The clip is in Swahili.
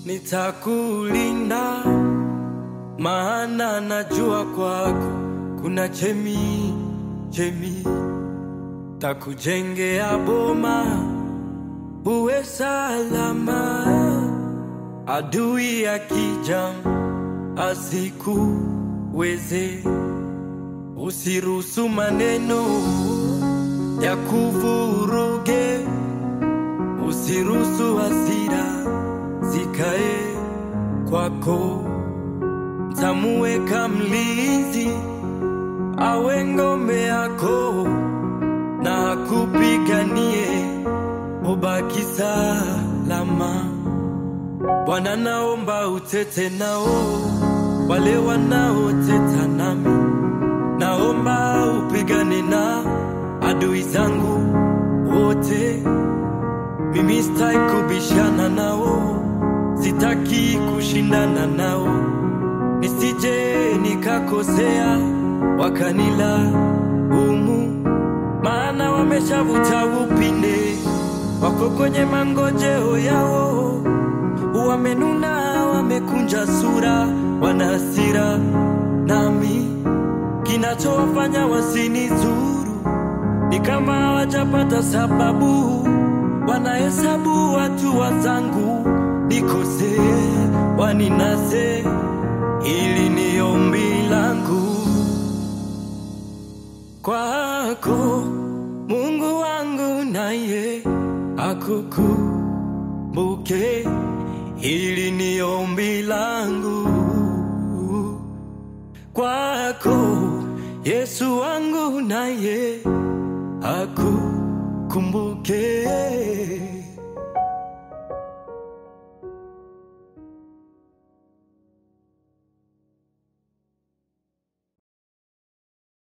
nitakulinda, maana najua kwako kuna chemi chemi, takujengea boma uwe salama, adui akija asikuweze. Usiruhusu maneno ya kuvuruge, usiruhusu hasira zikae kwako. Tamuweka mlinzi awe ngome yako, na akupiganie ubaki salama. Bwana, naomba utete nao wale wanaoteta nami, naomba upigane na adui zangu wote. Mimi sitaki kubishana nao, sitaki kushindana nao, nisije nikakosea wakanila umu, maana wameshavuta upinde, wako kwenye mangojeo yao, wamenuna, wamekunja sura, wana hasira nami, kinachowafanya wasinizuru ni kama hawajapata sababu, wanahesabu watu wazangu nikose, waninase, ili ni ombi langu kwako, Mungu wangu, naye akukumbuke, ili ni ombi langu kwako, Yesu wangu, naye akukumbuke.